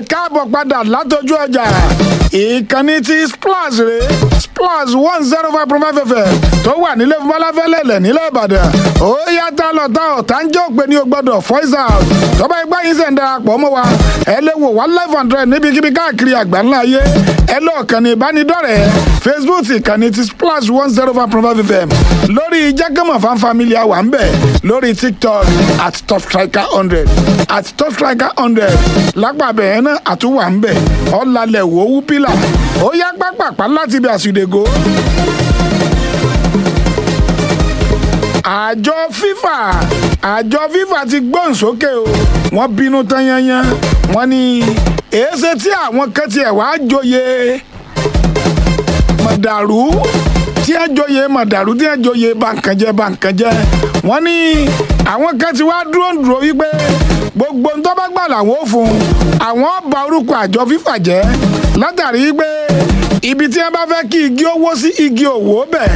káàbọ̀ padà látọjú ọjà ìkànnì tí splash rè splash one zero five point five fm tó wà nílé fúnbọ́láfẹ́lẹ́lẹ̀ nílẹ̀ ìbàdàn ó yàtọ̀ lọ́tà ọ̀tá ń jẹ́ òpè ní o gbọ́dọ̀ voice out tọ́ba ẹgbẹ́ yín sẹ̀ ń darapọ̀ mọ́ wa ẹ lè wò one life hundred níbikíbi káàkiri àgbáńlá ayé ẹ lọ kànnì ìbánidọ́rẹ̀ẹ́ facebook ìkànnì tí splash one zero five point five fm lórí jẹ́gẹ́mọ̀ fan family wà ń bẹ̀ lórí tiktok at top striker hundred at top striker hundred lápàbẹ̀ yẹn náà àtúwà ń bẹ̀ ọ̀làlẹ̀ wò ó wú pílà ó yá pápápá láti bí àsùdègò. àjọ fifa àjọ fifa ti gbóhùn sókè o wọ́n bínú tán yányán wọ́n ní èéṣe tí àwọn kan tiẹ̀ wá joyè mọ̀dàrú tí ẹ joyè mọ̀dàrú tí ẹ joyè bàǹkànjẹ́ bàǹkànjẹ́ wọ́n ní àwọn kan ti wá dúró dúró wípé gbogbo ń tọ́ba gbà làwọn ò fún àwọn bà orúkọ àjọ fífà jẹ́ látàrí pé ibi tí ẹ bá fẹ́ kí igi owó sí igi òwò bẹ̀.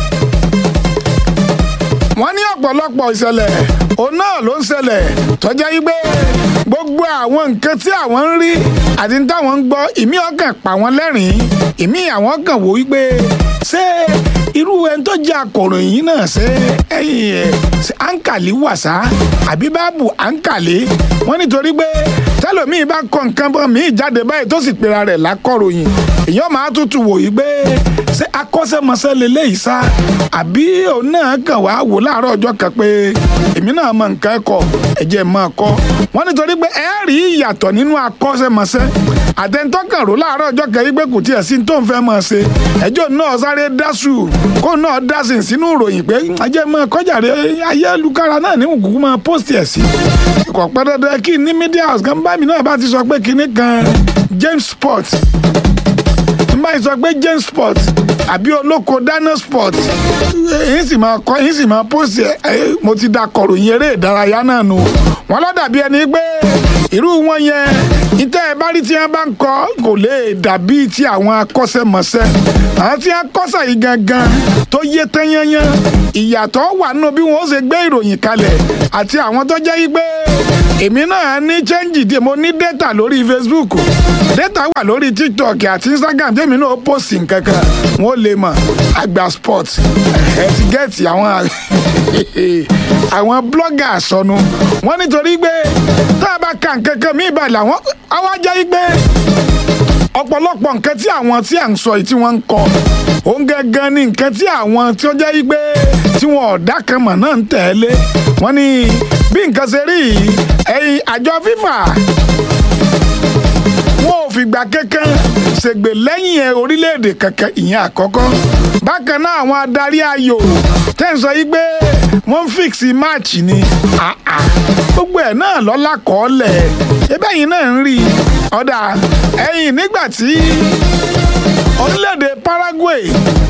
wọ́n ní ọ̀pọ̀lọpọ̀ ìṣẹ̀lẹ̀ òun náà ló ń ṣẹlẹ̀ tọ́jà yí pé gbogbo àwọn nǹkan tí àwọn ń rí àti táwọn ń gbọ́ ìmí ọkàn pa wọ́n lẹ́rìn-ín ìmí àwọn kàn wò wípé ṣé irú ẹni tó jẹ́ akọ̀ròyìn náà ṣe ẹ̀yìn ẹ̀ ṣe àǹkàlì wàṣà àbí báàbù àǹkàlì wọ́n nítorí pé tẹ́lòmíì bá kọ nǹkan bọ́ míì jáde báyìí tó sì pera rẹ̀ lákọ̀ròyìn èèyàn máa tutù wò yí pé ṣé akọ́ṣẹ́mọṣẹ́ leléyìí sá àbí òun náà kàn wá wò láàárọ̀ ọjọ́ kan pé èmi náà mọ nǹkan ẹ̀kọ́ ẹ̀jẹ̀ máa kọ́ wọ́n nítorí pé ẹ rí ìyàtọ̀ nínú akọ́ṣẹ́mọṣẹ́ àtẹnitọ́kàn rò láàárọ̀ ọjọ́ kan yí pé kò tiẹ̀ sí tó ń fẹ́ máa ṣe ẹjọ́ náà sáré dásù kó náà dásìn sínú ìròyìn pé ajẹ́ máa kọjáde ayélujára náà ní kúkú máa post ẹ̀ sí. kò pẹ́ dandan kí ní media house kan bá mi náà bá ti sọ pé kinní kan James Sport n bá yìí sọ pé James Sport àbí olóko dáná sport yìí sì máa kọ yìí sì máa post ẹ mo ti da kọ̀ròyìn eré ìdárayá náà nù wọn lọ dàbí ẹni pé irú wọn yẹn ìtẹ́ ẹ bá rí tí wọ́n bá ń kọ́ kò lè dàbí ti àwọn akọ́ṣẹ́mọṣẹ́ àwọn tí wọ́n kọ́ṣẹ́ yìí gangan tó yé tán yányán ìyàtọ̀ wà nínú bí wọ́n ṣe gbé ìròyìn kalẹ̀ àti àwọn tó jẹ́ yìí pé èmi náà ní chẹ́ǹjì díẹ̀ mo ní data lórí Facebook data wà lórí TikTok àti Instagram tèmi náà post nǹkan kan wọ́n lè mọ̀ àgbà sport ẹ ti gẹ́ẹ̀tì àwọn àwọn blogger sọnù wọ́n nítorí pé tá a bá ka nǹkan kan mí ìbàlẹ̀ àwọn àwọn ajá yìí pé ọ̀pọ̀lọpọ̀ nǹkan tí àwọn tí à ń sọ yìí tí wọ́n ń kọ òun gangan ni nǹkan tí àwọn tí ó jẹ́ yìí pé tí wọn ọ̀dà kan mọ̀ náà ń tẹ̀lé wọ́n ní bí nǹkan ṣe rí yìí ẹ̀yìn àjọ FIFA wọn ò fìgbà kankan ṣègbè lẹ́yìn ẹ̀ orílẹ̀-èdè kankan ìyẹn àkọ́kọ́ bákan náà àwọn adarí ayò tẹ́ ń sọ yìí pé wọ́n ń fíksì máàcì ni gbogbo ẹ̀ náà lọ́la kọ́ọ́lẹ̀ ebẹ́ yìí náà ń rí ọ̀dà ẹ̀yìn nígbà tí orílẹ̀-èdè Paraguay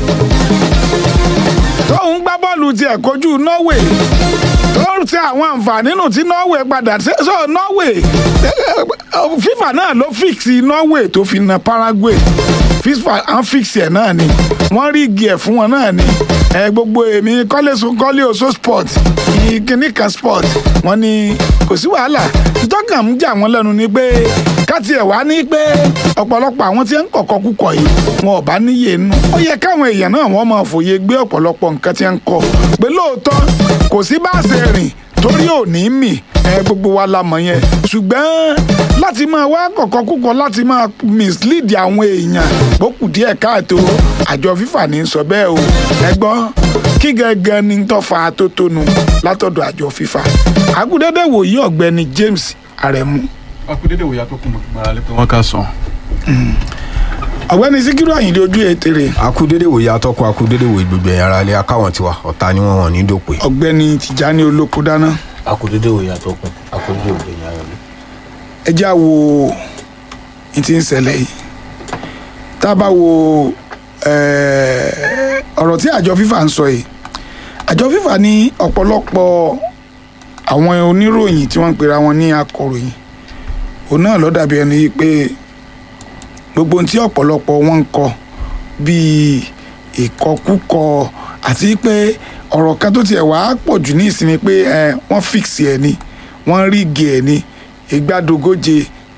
tóun gbá bọ́ọ̀lù tiẹ̀ kojú Norway tó ń ṣe àwọn àǹfààní nù tí Norway padà ṣe so Norway FIFA náà ló fíksì Norway tó fi na Paraguay FIFA àwọn fíksì ẹ̀ náà ni wọ́n rí igi ẹ̀ fún wọn náà ni ẹ gbogbo èmi kọ́lé sun kọ́lé oṣó sport kíní kan sport wọ́n ní kò sí wàhálà ìtọ́kàn ń jà wọ́n lẹ́nu ni pé káti ẹ̀ wá ní pé ọ̀pọ̀lọpọ̀ àwọn tí ń kọ̀kọ́ kúkọ̀ yìí wọn ò bá níyè nù ó yẹ káwọn èèyàn náà wọ́n máa fòye gbé ọ̀pọ̀lọpọ̀ nǹkan tí ń kọ pé lóòótọ́ kò sí bá a ṣe rìn torí ò ní mì ẹ gbogbo wa la mọ̀ yẹn ṣùgbọ́n láti máa wá kọ̀kọ́ kúkọ láti máa mislead àwọn èèyàn bókù díẹ̀ káàtó àjọ fífà ní sọ bẹ́ẹ̀ o ẹ gbọ́ kí gẹ́gẹ́ ni tó fa atótónu látọ̀dọ̀ àjọ fífà àgùdẹ́dẹ́ wòye ọ̀gbẹ́ni James Aremu. akudede wòye atọ́kùn mọ̀tìmọ̀ra lẹ́pẹ́ wọ́n ká sàn. ọ̀gbẹ́ni Síkírù Àyìndé ojú ètèrè. akudede wòye atọ́kùn akudede wòye gbogbo ẹ̀yà ara ilé akáwọn tiwa ọ̀tá ni wọ́n wọ̀n ní dòpè. ọ̀gbẹ́ni Tìjání Olóko dáná. akudede òye àtọkùn akudede òye ní ayọ̀ mi. ẹ já wo ní ti ń ṣẹlẹ̀ yìí tá a bá wo ọ̀rọ̀ tí àjọ fífà ń sọ yìí àjọ fífà ní ọ̀pọ̀lọpọ̀ àwọn oníròyìn tí wọ́n ń pera wọn ní akọ̀ròyìn òun náà ló dàbí ẹni pé gbogbo ohun tí ọ̀pọ̀lọpọ̀ wọn ń kọ bíi ìkọkúkọ àti pé ọ̀rọ̀ kan tó tiẹ̀ wàá pọ̀ jù ní ìsinmi pé wọ́n fix ẹ̀ ni wọ́n rígi ẹ̀ ni ìgbàdógóje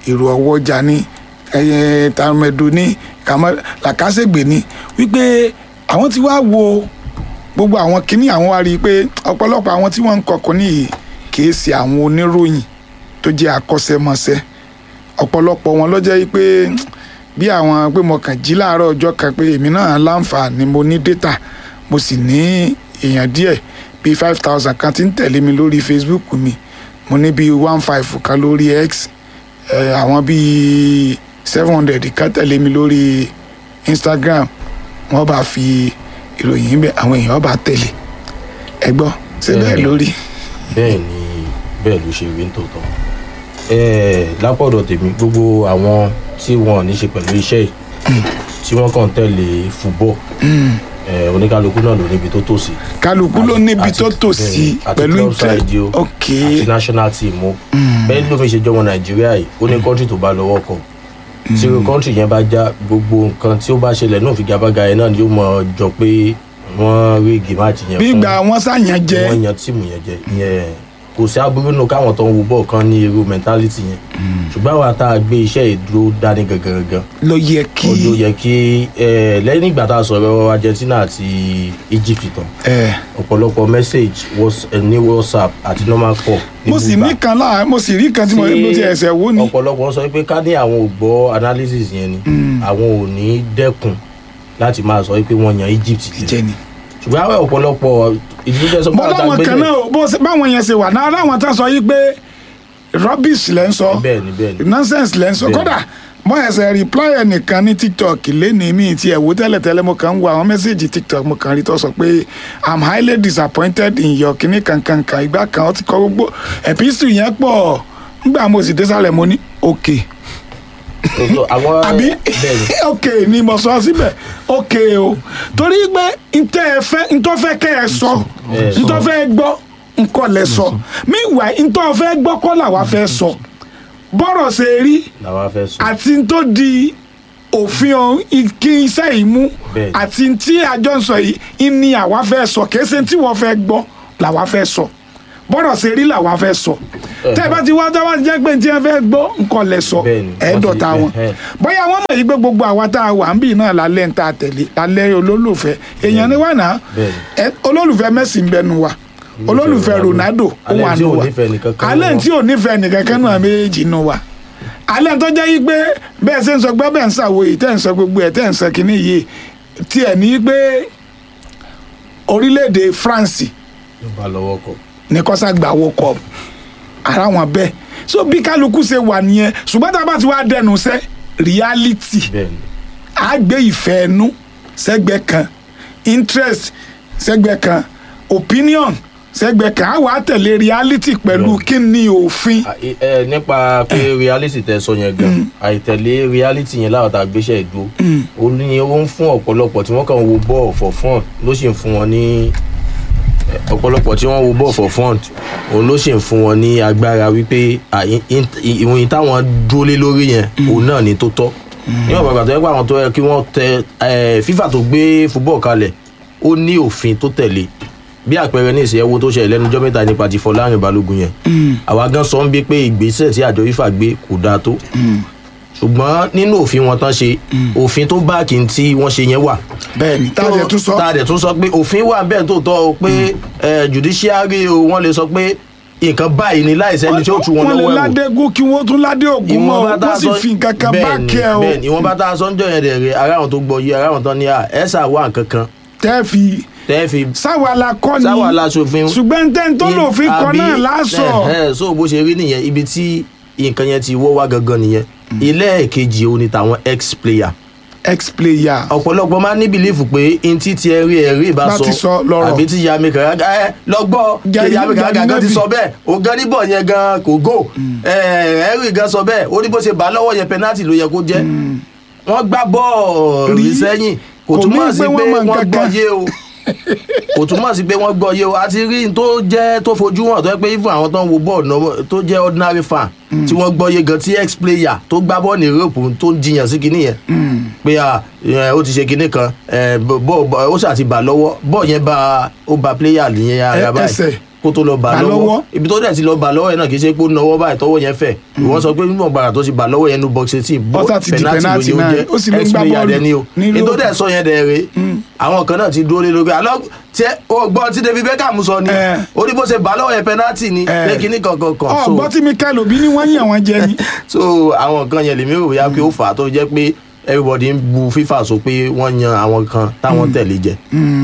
èrò ọwọ́jà ní ẹyẹ tàmẹ̀dù ní kàmọ́ làkàṣègbè ní wípé àwọn ti wá wo gbogbo àwọn kinní àwọn wá rí i pé ọ̀pọ̀lọpọ̀ àwọn tí wọ́n ń kọkùn nìyí kì í ṣe àwọn oníròyìn tó jẹ́ akọ́ṣẹ́mọṣẹ́ ọ̀pọ̀lọpọ̀ wọn ló jẹ́ pé bí àwọn pé mo kàn jí láàárọ̀ ọjọ́ kan pé èmi náà láǹfààní mo ní data mo sì ní èèyàn díẹ̀ bíi five thousand kan tí ń tẹ̀lé mi lórí Facebook mi mo ní bíi one five kan lórí X eh, àwọn bíi seven hundred kan tẹ̀lé mi lórí Instagram wọ́n bá fi ìròyìn bẹ́ẹ̀ àwọn èèyàn bá tẹ̀lé ẹ gbọ́ ṣé bẹ́ẹ̀ Bẹ́ẹ̀ni. lórí bẹ́ẹ̀ ni bẹ́ẹ̀ ló ṣe rí nítòótọ́ ẹ̀ẹ́ lápọ̀dọ̀ tèmi gbogbo àwọn tí wọn ò ní ṣe pẹ̀lú iṣẹ́ yìí tí wọ́n kàn tẹ̀lé fúbọ̀ ẹ̀ oníkálukú náà ló níbi tó tò sí kálukú ló Àti- níbi àti- tó tò bẹ́ẹ̀ni, sí àti pẹ̀lú club ìtẹ́ side o, ok àti national team o bẹ́ẹ̀ lómi ṣe jọmọ nàìjíríà yìí ó ní kọ́ńtì tó bá lọ́wọ́ kọ tí irú kọ́ńtì yẹn bá já gbogbo nǹkan tí ó bá ṣẹlẹ̀ náà fi gabaga yẹn náà ni ó mọ jọ pé wọ́n rí gèmáàtì yẹn bí fún ìgbà wọn sàyàn jẹ wọ́n yan tíìmù yẹn jẹ ìyẹn kò sí aburú nù káwọn tó ń wo bọ́ọ̀ kan ní irú mentality yẹn ṣùgbọ́n àwa tá a gbé iṣẹ́ ìdúró dání gangan gangan ló yẹ kí ó ló yẹ kí ẹ, lẹ́yìn ìgbà tá a sọ̀rọ̀ Argentina àti Egypt tán ẹ ọ̀pọ̀lọpọ̀ message was- ẹ, ní WhatsApp àti normal call ní mo sì gbígbà. ní kan láà mo sì rí kan tí mo Tí mo ti ẹsẹ̀ wò ni ọ̀pọ̀lọpọ̀ sọ pé ká ní àwọn ò gbọ́ analysis yẹn ni àwọn ò ní dẹ́kun láti máa sọ pé wọ́n yan Egypt jẹ jẹ ni. ṣùgbọ́n àwọn ọ̀pọ̀lọpọ̀ ìdílé tẹ́ sọ pé mo àwọn tá a láwọn gbé kan lẹ̀- náà bó ṣe- báwọn yẹn ṣe wà náà láwọn tá a sọ yìí pé rubbish lẹ́ ń sọ bẹ́ẹ̀ ni bẹ́ẹ̀ ni nonsense lẹ́ ń sọ Bẹ́ẹ̀ni. kódà mo ẹsẹ̀ reply ẹnìkan ní tiktok lẹ́ni mi ti ẹ̀wò tẹ́lẹ̀tẹ́lẹ̀ mo kàn ń wo àwọn mẹ́sẹ̀gì tiktok mo kàn rí tó sọ pé i'm highly disappointed in your kinní kankankan ìgbà kan ó ti kọ gbogbo epistle yẹn pọ̀ ngbà mo sì désàlẹ̀ mo ní okay So, so, àwọn àbí bẹ́ẹ̀ ni ok ni mo sọ síbẹ̀ ok o torí pé ntẹ́ ẹ fẹ́ ntọ́ fẹ́ kẹ́ ẹ sọ Ẹ sọ. ntọ́ fẹ́ gbọ́ nkọ́ lẹ sọ meanwhile ntọ́ fẹ́ gbọ́ kọ́ làwa fẹ́ sọ bọ́rọ̀ ṣe rí làwọn fẹ́ sọ àti tó di òfin ọ̀hún i- kí iṣẹ́ yìí mú Bẹ́ẹ̀ni. àti tí àjọ ń sọ yìí ni àwa fẹ́ sọ kìí ṣe tí wọ́n fẹ́ gbọ́ làwa fẹ́ sọ bọ́rọ̀ ṣe rí làwa fẹ́ sọ tẹ́ ẹ bá ti wá tá bá ti jẹ́ pé tí wọ́n fẹ́ gbọ́ nǹkan lẹ̀ sọ Bẹ́ẹ̀ni, ẹ̀ẹ́dọ̀ta wọ́n wọn ti- ẹ̀hẹ́. bóyá wọ́n mọ̀ yìí pé gbogbo àwa tá a wà ń bì náà lálẹ́ ń ta tẹ̀lé lálẹ́ olólùfẹ́ èèyàn ni wà náà Bẹ́ẹ̀ni. ẹ olólùfẹ́ Messi ń bẹnu wa olólùfẹ́ Ronaldo ó Alẹ́ wà tí nù ò wa nífẹ̀ẹ́ nìkan kan alẹ́ nù tí ò nífẹ̀ẹ́ nìkan kan nù wa méjèèjì nù wa alẹ́ tó jẹ́ yí pé bẹ́ẹ̀ ṣe ń sọ pé bẹ́ẹ̀ ń ṣàwo yìí tẹ́ ń sọ gbogbo ẹ̀ tẹ́ ń sọ kínní yìí tiẹ̀ ní pé orílẹ̀-èdè France ló bá lọ́wọ́ kọ ní kọ́sá gbà wọ kọ́ ara wọn bẹ́ẹ̀ so bí kálukú ṣe wà nìyẹn ṣùgbọ́n tá a bá ti wá dẹnu sẹ́ reality bẹ́ẹ̀ ni a gbé ìfẹ́ ẹnu sẹ́gbẹ́ kan interest sẹ́gbẹ́ kan opinion sẹ́gbẹ́ kan a wà á tẹ̀lé reality pẹ̀lú kí ni òfin À, ẹ ẹ, nípa pé reality tẹ sọ yẹn gan àìtẹ̀lé reality yẹn láwọn tá a gbéṣẹ́ ìdúró ó ní ó ń fún ọ̀pọ̀lọpọ̀ tí wọ́n kàn ń wo ball for fun ló sì ń fún wọn ní ẹ, ọ̀pọ̀lọpọ̀ tí wọ́n wo ball for fun òun ló sì ń fún wọn ní agbára wípé à, in- in- ìròyìn táwọn dúró lé lórí yẹn òun náà ni tó tọ́ níwọ̀n bàbá tó yẹ pé àwọn tó yẹ kí wọ́n tẹ ẹ, FIFA tó gbé football kalẹ̀ ó ní òfin tó tẹ̀lé bí àpẹẹrẹ ní ìṣẹ́yẹwò tó ṣẹlẹ̀ lẹ́nu ọjọ́ mẹ́ta nípa ti Fọlárin Balógun yẹn àwa gan sọ ń bí pé ìgbésẹ̀ tí àjọ FIFA gbé kò dáa tó ṣùgbọ́n nínú òfin wọn tán ṣe òfin tó báàkì tí wọ́n ṣe yẹn wà bẹ́ẹ̀ ni tá a jẹ tún sọ tá a dẹ̀ tún sọ pé òfin wà bẹ́ẹ̀ tó tọ́ o pé ẹ, judiciary o wọ́n lè sọ pé nǹkan báyìí ni láìsẹ́ni tí ó tu wọn wọ́n lè lọ́wọ́ ẹ̀wò ládégún kí wọ́n tún ládé ògùn mọ́ ìwọ̀nba tá wọ́n a sì sọ fi nǹkan kan bá bẹ́ẹ̀ni, kẹ́ ọ bẹ́ẹ̀ni ìwọ̀nba tá a sọ ń jọ yẹn dẹ̀ rẹ̀ ara àwọn tó gbọ́ yìí ara àwọn tán ní à ẹ̀ sà wà nǹkan kan tẹ́ fi tẹ́ fi sáwa la kọ́ ni sáwà láṣòfin ṣùgbọ́n tẹ́ ń tó lòfin kọ́ àbí- náà lásọ ẹ, ẹ, so bó ṣe rí nìyẹn ibi tí nǹkan yẹn ti wọ́ wá gangan nìyẹn ilé ẹ̀kejì òun ni tàwọn ex player ex player ọ̀pọ̀lọpọ̀ máa ní bìlífù pé n tí ti ẹrí ẹrí ìbá Bá sọ ti sọ lọ́rọ̀. àbí tí yami kàràgà ẹ lọ́gbọ́ Gani- yami kàràgà Gani gan ti Nevi. sọ bẹ́ẹ̀ ògan níbọ̀ yẹn gan kò gò ẹrí gan sọ bẹ́ẹ̀ ó ní bó ṣe bá lọ́wọ́ yẹn penalty ló yẹ kó jẹ́ wọ́n gbá bọ́ọ̀lù Rí. sẹ́yìn kò Kò túmọ̀ mí sí pé pé wọ́n mọ wọ́n nǹkan gbọ́ kan. yé o kò túmọ̀ sí pé wọ́n gbọ́ yé o àti rí n tó jẹ́ tó fojú hàn tó yẹ pé even àwọn tó ń wo bọ́ọ̀lù náà tó jẹ́ ordinary fan tí wọ́n gbọ́ yé gan tí ex player tó gbá bọ́ọ̀lù ní Europe tó ń jiyàn sí kinní yẹn pé à ẹ, ó ti ṣe kinní kan ẹ, bọ́- bọ́- ó ṣáà ti bà lọ́wọ́ bọ́ọ̀ yẹn bá ó ba player yẹn ara Ẹ- báyìí ẹsẹ̀ kó tó lọ bà Bà lọ́wọ́. lọ́wọ́ ibi tó dẹ̀ ti lọ bà lọ́wọ́ yẹn náà kì í ṣe pé ó nawọ́ báyìí tọwọ́ yẹn fẹ̀ ìwọ sọ pé nígbà gbàrà tó ti bà lọ́wọ́ yẹn nu box eighteen Ó sá ti di penalty náà, ó sì lè gbá ex-player bọ́ọ̀lù dẹ̀ ni o ní ètò Liverpool. dẹ̀ sọ yẹn dẹ̀ rè àwọn kan náà ti dúró lé lórí àlọ́ tí ó gbọ́ tí David Beckham sọ ni Eh. ó ní bó ṣe bà lọ́wọ́ yẹn penalty ni Eh. pé kíní kankan kan so ọgbọ́n tí Mikel Obi ní wọ́n yàn wọ́n jẹ ni. so àwọn nǹkan yẹn lèmi rò bóyá pé ó fà á tó jẹ́ pé everybody ń bu FIFA sọ pé wọ́n yan àwọn kan táwọn tẹ̀lé jẹ.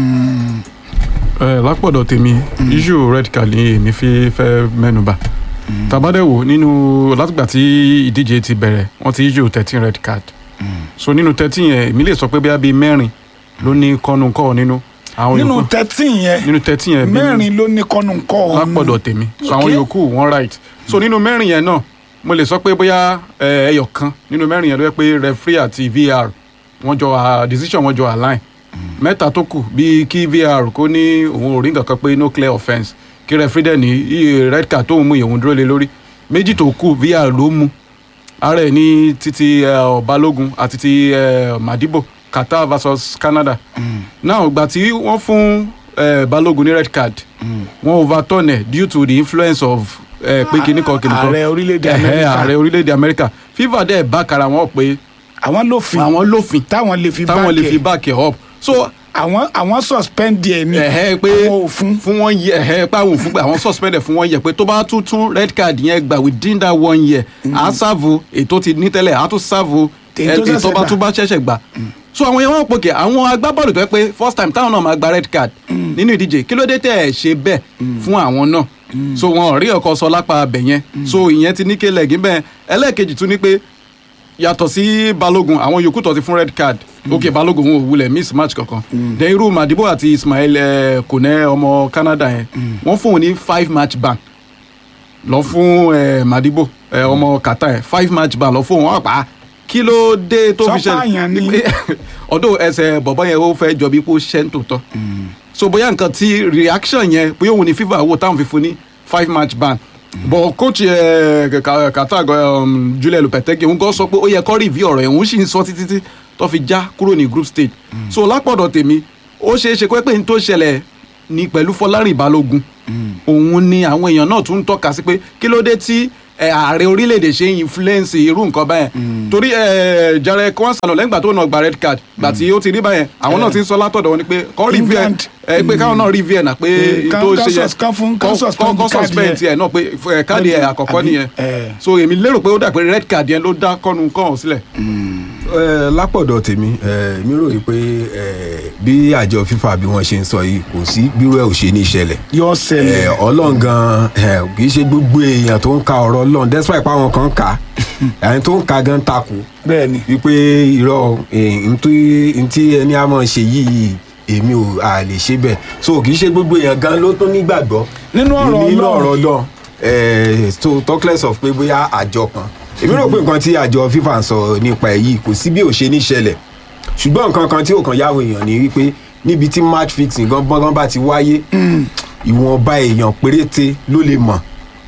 ẹ lápọ̀dọ̀ tèmi issue red card ni èmi fi fẹ́ mẹ́nuba tabadẹ́wò nínú látìgbà tí ìdíje ti bẹ̀rẹ̀ wọ́n ti issue thirteen red card so nínú thirteen yẹn èmi lè sọ pé bíi mẹ́rin ló ní kọ́nu kọ́ nínú àwọn nínú yòókù thirteen yẹn nínú thirteen yẹn bíi mẹ́rin ló ní kọ́nù kọ́ ọ lápọ̀dọ̀ tèmi so àwọn Okay. yòókù wọ́n right so nínú mẹ́rin yẹn náà mo lè sọ pé bóyá ẹ, ẹyọ kan nínú mẹ́rin yẹn ló yẹ pé referee àti VAR wọ́n jọ à- decision wọ́n jọ align mẹ́ta tó kù bíi kí VAR kó ní òun ò rí nǹkan kan pé no clear offence kí referee dẹ̀ ní iye red card tóun mú ìyẹ̀wò dúró lé lórí méjì tó kù VAR ló mú ara ẹ̀ ní títí ẹ, Balógun àti ti ẹ, Madibo Qatar versus Canada now ìgbà tí wọ́n fún ẹ, Balógun ní red card wọ́n overturn ẹ̀ due to the influence of ẹ, pé kíní kan kíní kan ààrẹ orílẹ̀-èdè Ẹ̀hẹ́, Amẹ́ríkà. ààrẹ orílẹ̀-èdè Amẹ́ríkà FIFA dẹ̀ bá kara wọn pé àwọn lófin àwọn lófin táwọn lè fi táwọn lè fi báàkì back ẹ̀ up so àwọn àwọn suspend ẹ ní ẹ̀hẹ́ pé àwọn òfin fún wọn yẹ ẹ̀hẹ́ pé àwọn òfin pé àwọn suspended fún wọn yẹ pé tó bá tún tún red card yẹn gbà within that one year á sáàvù ètò ti ní tẹ́lẹ̀ á tún sáàvù Èyí tó ètò ṣẹ̀ṣẹ̀ bá gbà. tún bá ṣẹ̀ṣẹ̀ gbà so àwọn yẹn wọn pòkè àwọn agbábọ́ọ̀lù tó yẹ pé first time táwọn náà máa gba red card nínú ìdíje kí ló dé tẹ̀ ẹ̀ ṣe bẹ́ẹ̀ fún àwọn náà so wọn ò rí ọkọ sọ lápá abẹ yẹn so ìyẹn ti ní kélẹ̀ gíbẹ̀ ẹlẹ́ẹ̀kejì tún ní pé yàtọ̀ sí balógun àwọn yòókù tó ti fún red card ok balógun wọn ò wulẹ̀ miss match kankan then irú madibo àti ismail eh, kone ọmọ canada yẹn wọ́n fún òun ní five match ban lọ fún eh, madibo eh, ọmọ qatar yẹn five match ban lọ fún òun wọn pa kí ló dé tó fi Sọ́pà àyàn ni. ṣẹlẹ̀ ọdún ẹsẹ̀ bọ̀bọ̀ yẹn ó fẹ́ jọ bí kó ṣẹ́ ń tòótọ́ so bóyá nǹkan tí reaction yẹn bóyá òun ni fifa wò táwọn fi fún ní five match ban but coach ẹ kàtà um, julian lopetegi òun gan sọ pé ó yẹ kó review ọ̀rọ̀ yẹn òun sì ń sọ títí tí tó fi já kúrò ní group stage so lápọ̀dọ̀ tèmi ó ṣeé ṣe pé n tó ṣẹlẹ̀ ní pẹ̀lú fọlárìn balógun òun ni àwọn èèyàn náà tún ń tọ́ka sí pé kí ló dé tí ẹ, ààrẹ orílẹ̀-èdè ṣe ń influence irú nǹkan báyẹn torí ẹ, Jare Kwansalo lẹ́yìn ìgbà tó náà gba red card gbà tí ó ti rí báyẹn àwọn náà ti ń sọ látọ̀dọ̀ wọn ni pé kọ́ review ẹ̀ England. ẹ pé káwọn náà review ẹ̀ náà pé Eh, tó kan- ṣe yẹ kan sus- kan fún- kan suspend kọ́ káàdì suspend yẹn. tiẹ̀ náà pé ẹ, káàdì ẹ̀ àkọ́kọ́ Àbí, nìyẹn eh. so èmi lérò pé ó dà pé red card yẹn ló dá kọ́nu kọ́hún sílẹ̀. Ẹ, lápọ̀dọ̀ tèmi ẹ, mi rò yí pé ẹ, bí àjọ FIFA bí wọ́n ṣe ń sọ yìí kò sí bírú ẹ̀ ò ṣe ní ìṣẹ̀lẹ̀ yọ ṣẹlẹ̀ ẹ, ọlọ́run gan ẹ, kì í ṣe gbogbo èèyàn tó ń ka ọ̀rọ̀ ọlọ́run despite pé àwọn kan ń kà á ẹni tó ń ka gan takò bẹ́ẹ̀ ni wípé irọ́ ẹ, ntí ntí ẹni a máa ṣe yìí èmi ò à lè ṣe bẹ́ẹ̀ so kì í ṣe gbogbo èèyàn gan ló tún nígbàgbọ́ Nínú ọ̀rọ̀ nínú Ọlọ́run. ọ̀rọ̀ ọlọ́run ẹ, so talk less of pé bóyá àjọ kan èmi rò pé nǹkan tí àjọ FIFA ń sọ nípa ẹ̀ yìí kò sí bí ò ṣe ní ṣẹlẹ̀ ṣùgbọ́n nǹkan kan tí ò kàn yáwó èèyàn ni wípé níbi tí match fixing gan gbọ́ngàn bá ti wáyé ìwọ̀nba èèyàn péréte ló lè mọ̀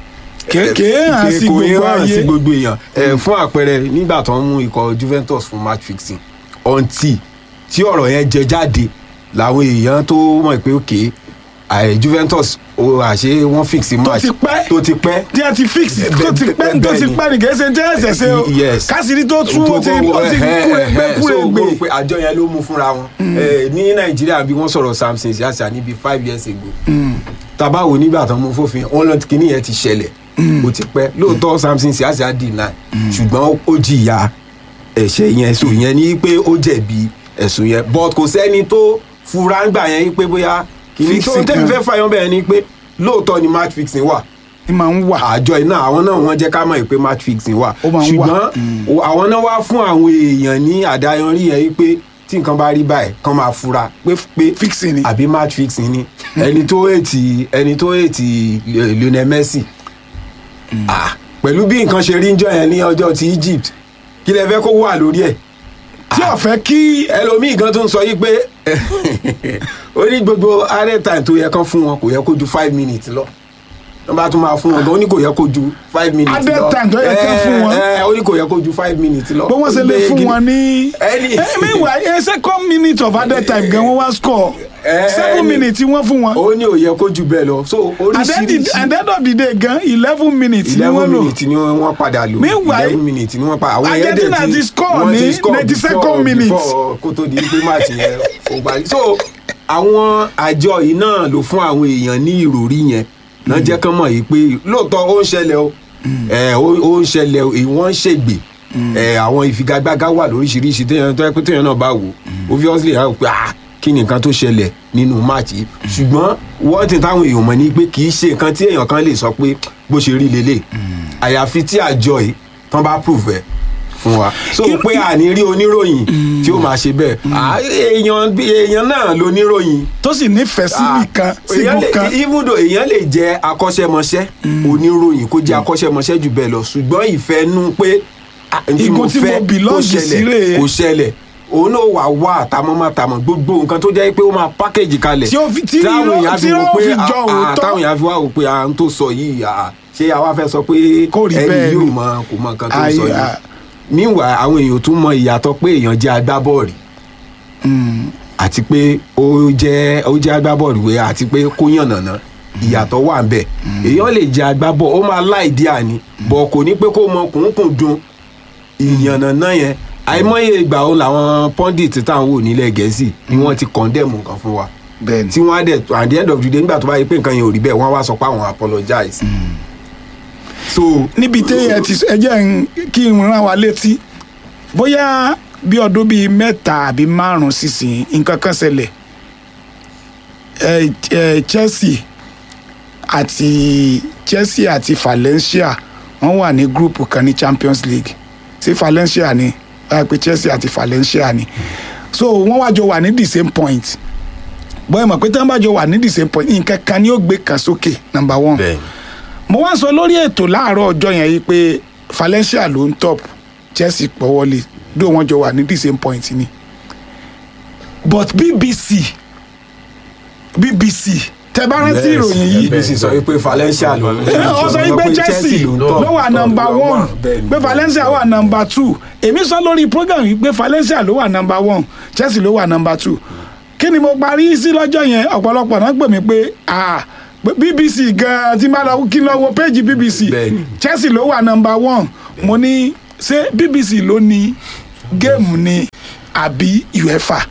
kéèké hàn sí kò gbogbo yẹ hàn sí ayé gbogbo èèyàn ẹ fún àpẹẹrẹ nígbà tó ń mú ikọ̀ Juventus fún match fixing ọ̀ǹtì tí ọ̀rọ̀ yẹn jẹ jáde làwọn èèyàn tó mọ̀ pé òkè àì Juventus ó àṣé wọ́n fix match ti pẹ́. tó ti pẹ́ tí a ti fix tó ti pẹ́ tó ti pẹ́ ní kèése tí ẹ̀sẹ̀ ṣe o Yes. kásìrí tó tú ó ti ó ti kúrẹ́gbẹ́ so mo rò kúrẹ́gbẹ́ pé àjọ yẹn ló mú fúnra wọn Eh, ní nàìjíríà bí wọ́n sọ̀rọ̀ samson siasa níbi five years ago tabawo nígbà tó mú fòfin wọn lọ kíní yẹn ti ṣẹlẹ̀ ó ti pẹ́ lóòótọ́ samson siasa deny ṣùgbọ́n ó jìyà ẹ̀ṣẹ̀ yẹn so yẹn ní pé ó jẹ̀bi ẹ̀sùn yẹn but kò sẹ́ni tó fura ńgbà yẹn pé bóyá kíní tó Fixing tẹ́mi kan. fẹ́ fàyọ́ bẹ́ẹ̀ ni pé lóòótọ́ ni match fixing wà ni màá ń wà àjọ iná àwọn náà wọ́n jẹ́ ká mọ̀ pé match fixing wà Ó máa ń wà. ṣùgbọ́n o- àwọn náà wá fún àwọn èèyàn ní àdáyanrí yẹn pé tí nǹkan bá rí báyìí kán máa fura pé pé Fixing ni. àbí match fixing ni ẹni tó ètì ẹni tó ètì Lio- Lionel Messi Ah, pẹ̀lú bí nǹkan ṣe rí ń jọ yẹn ní ọjọ́ ti Egypt kí lẹ fẹ́ kó wà lórí ẹ̀ tí ò fẹ́ kí ẹlòmíì gan tó ń sọ yí pé ó ní gbogbo arẹ time tó yẹ kán fún wọn kò yẹ kó ju five minutes lọ wọ́n bá tún máa fún wọn gan ó ní kò yẹ kó ju five minutes Added lọ time tó yẹ kán fún wọn. ẹ ẹ ó ní kò yẹ kó ju five minutes lọ bó wọ́n ṣe lè Ó gbé fún gidi- wọn ní. Any- Eh, meanwhile a second minute of added time gan wọ́n wá score Eh, seven any- minutes wọ́n fún wọn. ó ní ò yẹ kó ju bẹ́ẹ̀ lọ so and then the oríṣiríṣi and then of the day gan eleven minutes ni eleven wọ́n lò. minutes ni wọ́n padà lò Meanwhile, eleven minutes ni wọ́n padà àwọn yẹn Argentina dẹ̀ ti score wọ́n ti ní score 92nd before- minute. before kó tó di pé match yẹn ó parí so àwọn àjọ yìí náà ló fún àwọn èèyàn ní ìròrí yẹn náà jẹ́ kán mọ̀ yìí pé lóòótọ́ ó ń ṣẹlẹ̀ o ẹ̀, ó ó ń ṣẹlẹ̀ o èyí wọ́n ń ṣègbè ẹ̀, àwọn ìfigagbága wà lóríṣiríṣi téèyàn tó yẹ pé téèyàn náà bá wò obviously àwọn pé ah kí ni nǹkan tó ṣẹlẹ̀ nínú match yìí ṣùgbọ́n wọ́n ti táwọn èèyàn mọ̀ ní pé kì í ṣe nǹkan tí èèyàn kan lè sọ pé bó ṣe rí lélẹ̀ àyàfi tí àjọ yìí tán bá prove ẹ̀ fún wa so pé àní rí oníròyìn tí ó máa ṣe bẹ́ẹ̀ Ah, èèyàn bí èèyàn náà loníròyìn tó sì nífẹ̀ẹ́ sí Ah, nìkan èèyàn sígun lè- kan. even though èèyàn lè jẹ́ akọ́ṣẹ́mọṣẹ́ oníròyìn kó jẹ́ akọ́ṣẹ́mọṣẹ́ jù bẹ́ẹ̀ lọ ṣùgbọ́n ìfẹ́ nú pé ah, n tí Igun mo tí mo fẹ́ kó belong sí ṣẹlẹ̀ rèé. kó ṣẹlẹ̀ òun náà wà wá àtàmọ́mátàmọ́ gbogbo nǹkan tó jẹ́ pé ó máa pákéjì kalẹ̀ Tí ó fi- tí táwọn irọ́- èèyàn tí fi wò irọ́ pé fi jọ ah, ah, òótọ́. táwọn èèyàn fi wá wò pé à ń tó sọ yìí ah, ṣé àwa fẹ́ sọ pé Kò rí ẹni bẹ́ẹ̀ yóò ni. mọ kò mọ nǹkan tó Ayé, sọ yìí ah. meanwhile àwọn èèyàn tún mọ ìyàtọ̀ pé èèyàn jẹ́ agbábọ́ọ̀lù àti pé ó jẹ́ ó jẹ́ agbábọ́ọ̀lù wẹ̀ àti pé kó yànnàná ìyàtọ̀ wà ń bẹ̀ èèyàn lè jẹ́ agbábọ́ọ̀lù ó máa láìdí àní bọ̀ kò ní pé kó mọ kùnkùn dun ìyànnàná yẹn àìmọye ìgbà ó làwọn pundit táwọn wò nílẹ̀ gẹ̀ẹ́sì ni wọ́n ti condemn nǹkan fún wa bẹ́ẹ̀ni tí wọ́n á dẹ̀ at the end of the day nígbà tó bá yẹ pé nǹkan yẹn ò rí bẹ́ẹ̀ wọ́n á wá sọ pé àwọn apologize so níbi téèyàn ti ẹ jẹ́ n- kí n rán wa létí bóyá bí ọdún bíi mẹ́ta àbí márùn-ún sísìn nǹkan kan ṣẹlẹ̀ ẹ ẹ Chelsea àti Chelsea àti Valencia wọ́n wà ní gúrùpù kan ní Champions League sí Valencia ni wọ́n pe Chelsea àti Valencia ni so wọ́n wá jọ wà ní the same point bọ́ẹ̀ mọ̀ pé tí wọ́n bá jọ wà ní the same point nǹkan kan ni ó gbé kan sókè number one bẹ́ẹ̀ mo wá sọ lórí ètò láàárọ̀ ọjọ́ yẹn yìí pé Valencia ló ń top Chelsea pọ̀wọ́lé dó wọn jọ wà ní the same point ni but BBC BBC tẹ bá rántí ìròyìn yìí bbc sọ wípé Valencia ló ń ó sọ yìí pé Chelsea ló wà nọ́mbà one pé Valencia wà nọ́mbà two èmi sọ lórí program yìí pé Valencia ló wà nọ́mbà one Chelsea ló wà nọ́mbà two kí ni mo parí sí lọ́jọ́ yẹn ọ̀pọ̀lọpọ̀ náà pè mí pé ah pé BBC gan-an tí n bá lọ kí n lọ wo péjì BBC Bẹ́ẹ̀ni. Chelsea ló wà nọ́mbà one mo ní ṣé BBC ló ní géèmù ni àbí UEFA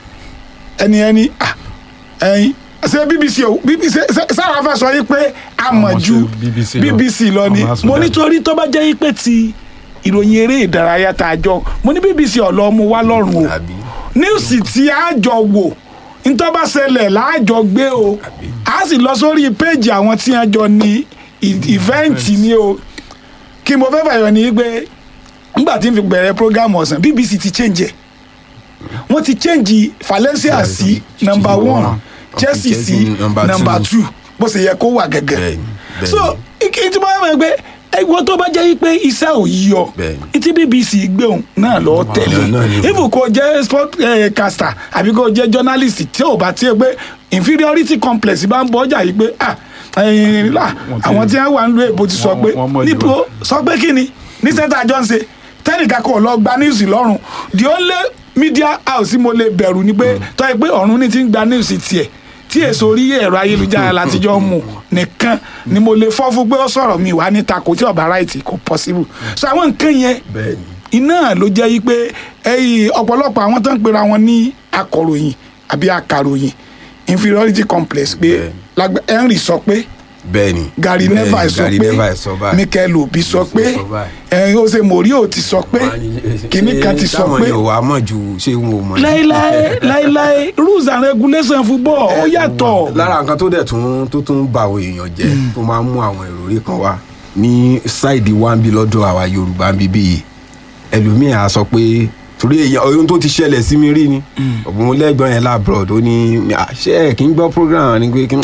ẹni ẹni ah ẹyin ṣé BBC o BBC ṣé- sáwọn afẹ́ sọ yìí pé a mọ̀ Àwọn ju ṣe BBC lọ. BBC lọ ni Àwọn asọ̀dà. mo nítorí tó bá jẹ́ yìí pé ti ìròyìn eré ìdárayá tá a jọ mo ní BBC ọ̀lọ́ mu wá lọ́rùn o Àbí? níwùsì tí a jọ wò ntọ́ bá ṣẹlẹ̀ láàjọ gbé o a sì lọ sórí péjì àwọn tí a jọ ní ìfẹ́ǹtì ni o kí mo fẹ́ fàyọ ní pé nígbà tí n fi bẹ̀rẹ̀ program ọ̀sán BBC ti change ẹ̀ wọ́n ti change Valencia sí number one Chelsea sí number number two. two bó ṣe yẹ kó wà gẹ́gẹ́ Bẹ́ẹ̀ni, bẹ́ẹ̀ni. so ike tí mo fẹ́ mọ̀ pé ẹ̀wọ́n tó bá jẹ́ pé iṣẹ́ ò yí ọ Bẹ́ẹ̀ni. tí BBC gbé òun náà lọ tẹ̀lé náà ni. even kò jẹ́ sport eh, caster àbí kò jẹ́ journalist tí ò bá tiẹ̀ pé inferiority complex bá ń bọ́ ọjà yìí pé ah ẹ̀yin là Wọ́n ti- àwọn tí wọ́n wà ń lo èbó ti sọ wọ́n- pé wọ́n mọ̀ jù níbo wá. sọ pé kí ni ní sẹ́ńtà jọ ń ṣe tẹ́nìkan kò lọ gba news lọ́rùn the only media house tí mo lè bẹ̀rù ni pé tọ́ ẹ pé ọ̀run ní ti ń gba news tiẹ̀ tí èso orí ẹ̀rọ ayélujára látijọ́ mú nìkan ni mo lè fọ́ fún pé ó sọ̀rọ̀ mi wá níta kò tí ọ̀bá right kò possible so àwọn nǹkan yẹn bẹ́ẹ̀ni iná ló jẹ́ yí pé ẹ̀yìn ọ̀pọ̀lọpọ̀ àwọn tó ń pera wọn ní akọ̀ròyìn àbí akàròyìn inferiority complex pé Bẹ́ẹ̀. lágbá- Henry sọ pé bẹ́ẹ̀ni Gary bẹ́ẹ̀ni, Neville sọ Gary pé Neville sọ báyìí. Mikel Obi sọ pé sọ báyìí. ẹ̀yin Jose Mourinho ti sọ pé kìnnì kan ti sọ táwọn pé yóò wá mọ̀ ju ṣé wọn ò mọ̀ ní. láíláí láíláí rules and regulations football ó yàtọ̀ lára nǹkan tó dẹ̀ tún tó tún ba àwọn èèyàn jẹ́ tó máa ń mú àwọn ìròrí kan wá ní ṣáìdì wa ń bí lọ́dọ̀ àwa yorùbá ń bí bíi ẹlòmíì á sọ pé torí èèyàn ohun tó ti ṣẹlẹ̀ sí mi rí ni ọ̀gbọ́n lẹ́gbọ̀n yẹn labroad ó ní àṣẹ ẹ̀ kí n gbọ́ program ni pé kí n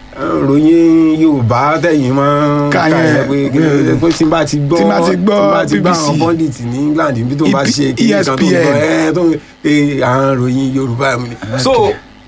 ròyìn yorùbá tẹ̀yìn máa ń Ká kà yẹn, yẹn pé kí bẹ́ẹ̀. n pé tí n bá ti gbọ́ Tí n bá ti gbọ́ tí n bá ti gbọ́ BBC. àwọn pundit ní england níbi tó bá EP ṣe kí n kan tó ń ESPN. gbọ́ ẹ tó ń pe àwọn ròyìn yorùbá mi ni. so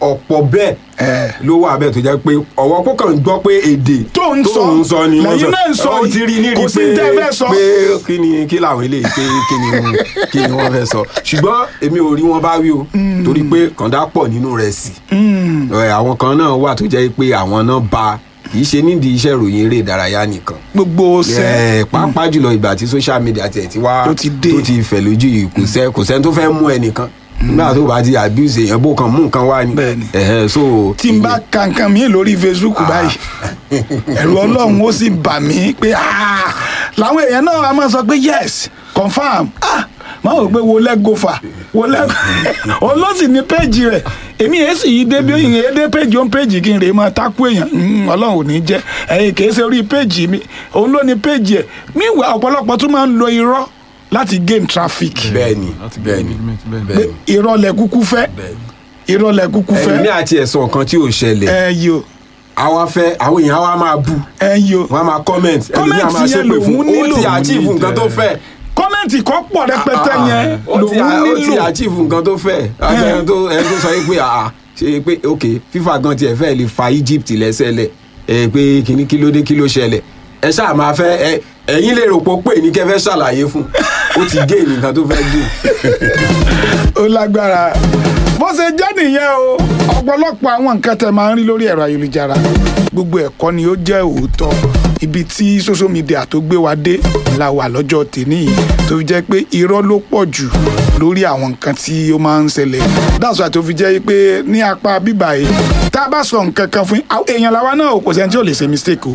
ọ̀pọ̀ bẹ́ẹ̀ Eh. ló wà bẹ́ẹ̀ tó jẹ́ pé ọ̀wọ́ kó kàn gbọ́ pé èdè Tó ń sọ, ń sọ ni wọ́n lẹ́yìn náà ń sọ ó yìí. ti rí nírí Kò sí pé tẹ́ fẹ́ sọ. pé kí ni kí làwọn eléyìí pé kí ni wọ́n- kí ni wọ́n fẹ́ sọ ṣùgbọ́n èmi ò rí wọn bá wí o torí pé kàndá pọ̀ nínú rẹ̀ sí Ẹ, àwọn kan náà wà tó jẹ́ pé àwọn náà ba kì í ṣe nídìí iṣẹ́ ìròyìn eré ìdárayá nìkan gbogbo ṣe ẹ pàápàá jùlọ ìgbà tí social media tẹ̀ ti wá Tó ti dé. tó ti fẹ̀ lójú yìí kò sẹ́ kò sẹ́ni tó fẹ́ mú ẹnìkan nígbà tó bá ti abuse èèyàn bó kan mú nǹkan wá ni Bẹ́ẹ̀ni. Ẹ̀hẹ́, so tí n bá ka nǹkan mi lórí facebook báyìí ẹ̀rù ọlọ́run ó sì bà mí pé "Ah!" làwọn èèyàn náà a máa sọ pé yes confam ah máa wò pé wo lẹ́gọ́fà wo lẹ́gọ́ òun ló sì ní péjì rẹ̀ èmi yẹn sì yí débi òyìn yẹn dé péjì òun péjì kí n rè máa takú èèyàn Mm, ọlọ́run ò ní jẹ́ ẹ̀yìn kìí ṣe orí péjì mi òun ló ní péjì ẹ̀ mí ìwà ọ̀pọ̀lọpọ̀ tún máa ń lo irọ́ láti gain traffic bẹ́ẹ̀ni láti bẹ́ẹ̀ni engagement, bẹ́ẹ̀ni. pé bẹ́ẹ̀ni irọ́ lẹ kúkú fẹ́ bẹ́ẹ̀ni. irọ́ lẹ kúkú fẹ́ ẹ̀mí àti ẹ̀sùn kan tí ò ṣẹlẹ̀ ẹ yìí o àwa fẹ́ àwọn èèyàn wa máa bú ẹ yìí o wọ́n á máa comment ẹlòmíì á Comment máa yẹn ṣépè fún lòun ó nílò. ti achieve nǹkan tó fẹ́ kọ́mẹ́ǹtì kan pọ̀ rẹpẹtẹ yẹn ó ti lòun ó ti nílò achieve nǹkan tó fẹ́ ẹni tó ẹni tó sọ yìí pé àà ṣe pé ok FIFA gan tiẹ̀ fẹ́ lè fa Egypt lẹ́sẹ̀lẹ̀ ẹ pé kíní kí ló dé kí ló ṣẹlẹ̀ ẹ ṣáà máa fẹ́ ẹ ẹ̀yin lè rò pé ó pè ní kẹ́ fẹ́ ṣàlàyé fún ó ti gé nǹkan tó fẹ́ gé ó lágbára bó ṣe jẹ́ nìyẹn o ọ̀pọ̀lọpọ̀ àwọn nǹkan tẹ̀ máa ń rí lórí ẹ̀rọ ayélujára gbogbo ẹ̀kọ́ ni ó jẹ́ òótọ́ ibi tí social media tó gbé wa dé la wà lọ́jọ́ tèmi yìí tó fi jẹ́ pé irọ́ ló pọ̀ jù lórí àwọn nǹkan tí ó máa ń ṣẹlẹ̀ that's why tó fi jẹ́ pé ní apá bíbà yìí tá a bá sọ nǹkan kan fún yín, àwọn èèyàn làwa náà kò sẹ́ni tí ò lè ṣe mistake o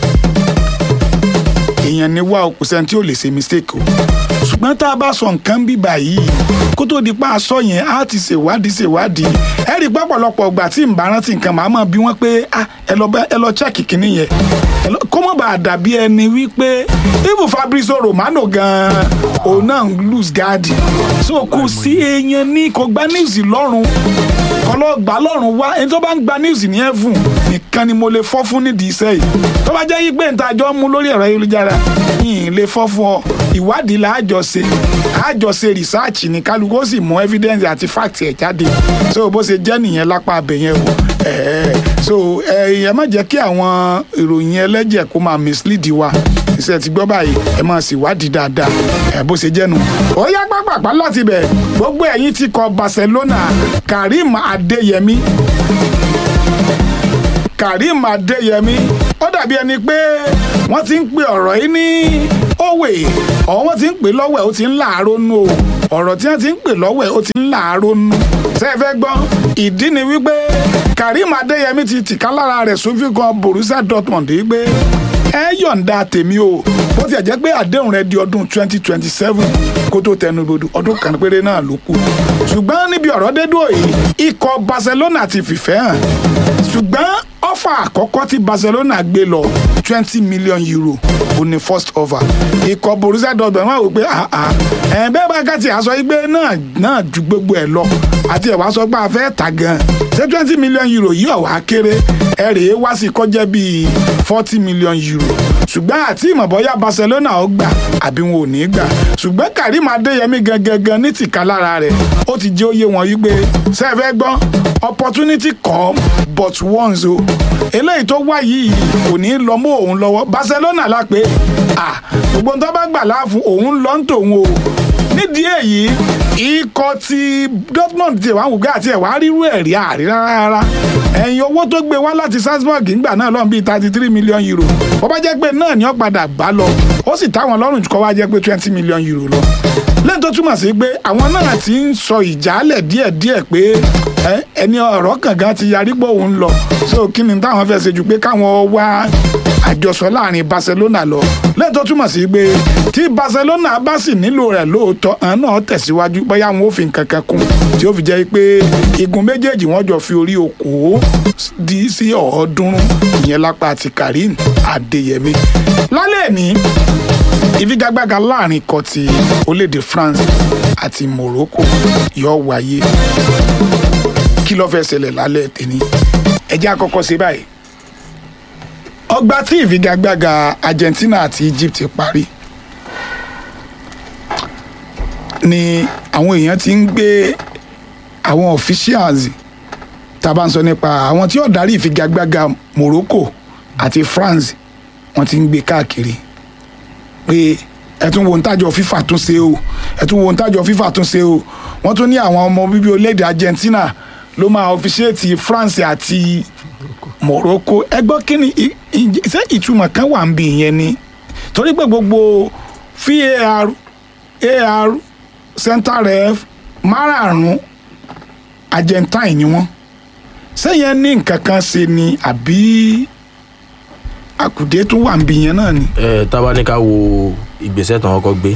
èèyàn ni wá o kò sẹ́ni tí ò lè ṣe mistake o ṣùgbọ́n tá a bá sọ nǹkan bí báyìí kó tó di pa aṣọ yẹn á ti ṣèwádìí ṣèwádìí ẹ rí i pé ọ̀pọ̀lọpọ̀ ìgbà tí n bá rántí nǹkan màá mọ̀ bí wọ́n pé ah, ẹ lọ bá- ẹ lọ chẹ́ẹ̀kì kínní yẹn Ẹ lọ- kó mọ̀ bá a dàbí ẹni wípé even Fabrizio Romano gan-an òun náà ń lose guard so kò sí èèyàn ní kò gba news lọ́rùn kọlọ gbà lọ́rùn wá ẹni tó bá ń gba news ní ẹ̀fùn nìkan ni mo lè fọ́ fún nídìí iṣẹ́ yìí tó bá jẹ́ yí pé níta jọ ń mú lórí ẹ̀rọ ayélujára yìí lè fọ́ fún ọ ìwádìí la àjọ ṣe àjọ ṣe research ní kálukú ó sì mú evidence àti fact ẹ̀ jáde so bó ṣe jẹ́ nìyẹn lápá abẹ yẹn o ẹ̀ẹ́ so ẹ̀ ẹ má jẹ́ kí àwọn ìròyìn ẹlẹ́jẹ̀ kó máa mislead wa iṣẹ́ ti gbọ́ báyìí ẹ máa sì wádìí dáadáa ẹ bó ṣe jẹ́nu. ó yá pápápá láti bẹ̀ gbogbo ẹ̀yin ti kọ Barcelona Karim Adeyemi Karim Adeyemi ó dàbí ẹni pé wọ́n ti ń pe ọ̀rọ̀ yìí ní òwe ọ̀ wọ́n ti ń pè lọ́wọ́ ẹ̀ ó ti ń láàárọ̀ nù o ọ̀rọ̀ tí wọ́n ti ń pè lọ́wọ́ ẹ̀ ó ti ń láàárọ̀ nù ṣé ẹ fẹ́ gbọ́ ìdí ni wípé Karim Adeyemi ti tìka lára rẹ̀ sófin kan Borussia Dortmund wípé ẹ yọ̀ǹda tèmi o bó tiẹ̀ jẹ́ pé àdéhùn rẹ di ọdún twenty twenty seven kó tó tẹnu bodò ọdún kan péré náà ló kù ṣùgbọ́n níbi ọ̀rọ̀ dédú yìí ikọ̀ Barcelona ti fìfẹ́ hàn ṣùgbọ́n ọ́fà àkọ́kọ́ tí Barcelona gbé lọ twenty million euro ó ní first offer ikọ̀ Borussia Dortmund wọ́n wò pé ah ah ẹ̀ bẹ́ẹ̀ bá ká ti àṣọ igbe náà náà ju gbogbo ẹ̀ lọ àti ẹ̀ wá sọ pé a fẹ́ tà gan ṣé twenty million euro yìí ọ̀wá kéré ẹ̀ rèé wá sí kọjá bíi forty million euro ṣùgbọ́n àti ìmọ̀bọ́yá Barcelona ó gbà àbí wọn ò ní gbà ṣùgbọ́n Karim Adeyemi gangan ní tìka lára rẹ̀ ó ti jẹ́ òye wọn yí pé ṣé ẹ fẹ́ gbọ́ opportunity come but once o eléyìí tó wá yìí kò ní lọ mọ́ òun lọ́wọ́ Barcelona la pé ah gbogbo nǹkan bá gbà láàfún òun lọ ń tòun o nídìí èyí ikọ̀ ti Dortmund ti wá wùgbé àti ẹ̀wá rírú ẹ̀rí àrí rárá ẹ̀yìn owó tó gbé wá láti Salzburg ńgbà náà lọ́n bíi thirty three million euro bó bá jẹ́ pé náà ni ó padà bá lọ ó sì táwọn lọ́rùn kọ́ wá jẹ́ pé twenty million euro lọ lẹ́yìn tó túmọ̀ sí pé àwọn náà ti ń sọ ìjálẹ̀ díẹ̀díẹ̀ pé ẹ, ẹni ọ̀rọ̀ kàngan ti yarí pé òun lọ so kí ni táwọn fẹ́ ṣe ju pé káwọn wá àjọsọ láàrin Barcelona lọ lẹ́yìn tó túmọ̀ sí pé tí Barcelona bá sì nílò rẹ̀ lóòótọ́ àwọn náà tẹ̀síwájú bóyá wọn ò fi nǹkan kan kún tí ó fi jẹ́ pé igun méjèèjì wọ́n jọ fi orí okòó di sí ọ̀ọ́dúnrún ìyẹn lápá ti Karim Adeyemi lálẹ́ ní ìfigagbága láàrin ikọ̀ ti orílẹ̀-èdè France àti Morocco yóò wáyé kí ló fẹ́ ṣẹlẹ̀ lálẹ́ tèmi ẹ jẹ́ àkọ́kọ́ ṣe báyìí ọgbà tí ìfigagbága Argentina àti Egypt parí ni àwọn èèyàn ti ń gbé àwọn officials tá a bá ń sọ nípa àwọn tí ó darí ìfigagbága Morocco àti France wọ́n ti ń gbé káàkiri pé ẹ tún wo ntájọ FIFA tún ṣe o ẹ tún wo ntájọ FIFA tún ṣe o wọ́n tún ní àwọn ọmọ bíbí orílẹ̀-èdè Argentina ló máa ọfiṣẹ́ẹ̀tì France àti Morocco ẹ gbọ́ kí ni i- i- ṣé ìtumọ̀ kan wà ń bí ìyẹn ni torí pé gbogbo VAR AR center ref márààrún Argentine ni wọ́n sẹ́yìn ní nǹkan kan ṣe ni àbí àkùdé tún wà ń bí yẹn náà ni. ẹ tábà ní ká wo ìgbésẹ̀ tán kọ́kọ́ gbé